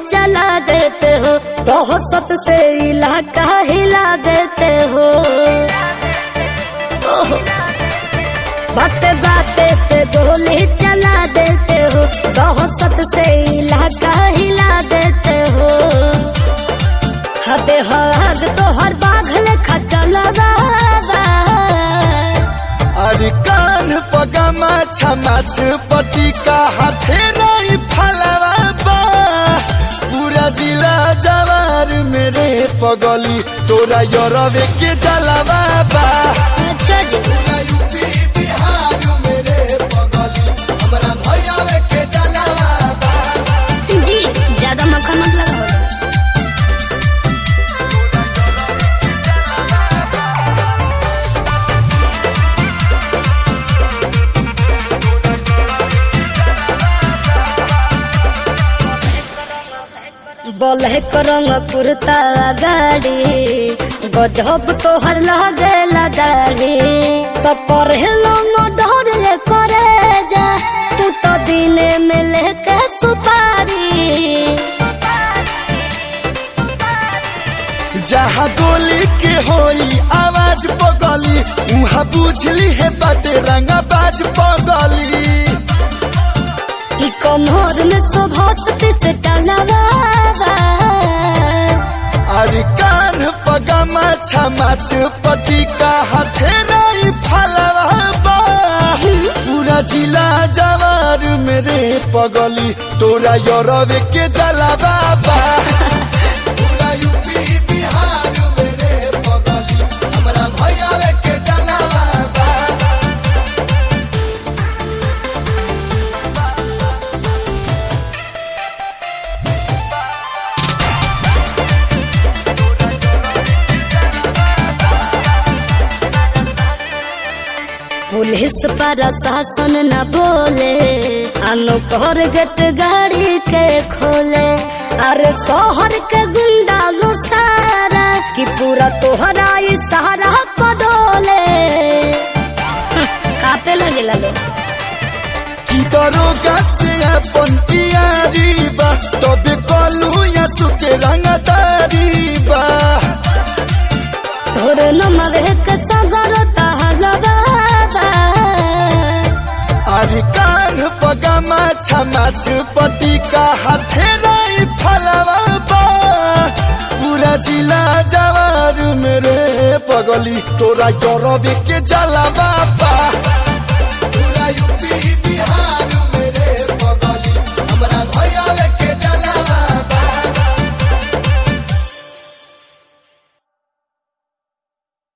चला देते हो दहशत से इलाका हिला देते हो ओहो बाते बाते पे गोली चला देते हो दहशत से इलाका हिला देते हो हदे हद तो हर बाघल खचल अरे कान पगमा छमाथ पटी का हाथे नहीं फलवा बा पूरा जिला जवार मेरे पगली तोरा यरवे के जलवा बा अच्छा जी पूरा यूपी बिहार मेरे पगली हमरा भैयावे के जलवा बा जी ज्यादा मक्खन मत लगाओ ब्लैक रंग कुर्ता गाड़ी गजब तोहर लगेला दाढ़ी तो पढ़ेलो न डर करे जा तू तो दिने में लेके सुपारी जहाँ गोली के होई आवाज पगली उहाँ बुझली है बाटे रंगा बाज पगली ई कमर में शोभत से टलवा अरे कान पगमा छमाथ पटी का हाथे नहीं फलवा बा पूरा जिला जवार मेरे पगली तोरा यरवे के जलवा बा पूरा यूपी बिहार मेरे पगली हमरा भैयावे के जलवा बा पुलिस पर शासन न बोले अनुकर गट गाड़ी के खोले अरे शहर के गुंडा लो सारा कि पूरा तोहरा ई सहारा पडोले कापे लगे लो की दरोगा से अपन यारी बा तबे कलू या सुके रंगदारी बा तोर नमर के सगर तहलवा अरे कान पगमा छमाथ पति का हाथे नहीं फलवा बा पूरा जिला जवार मेरे पगली तोरा जरबे के जलवा बा पूरा यूपी बिहार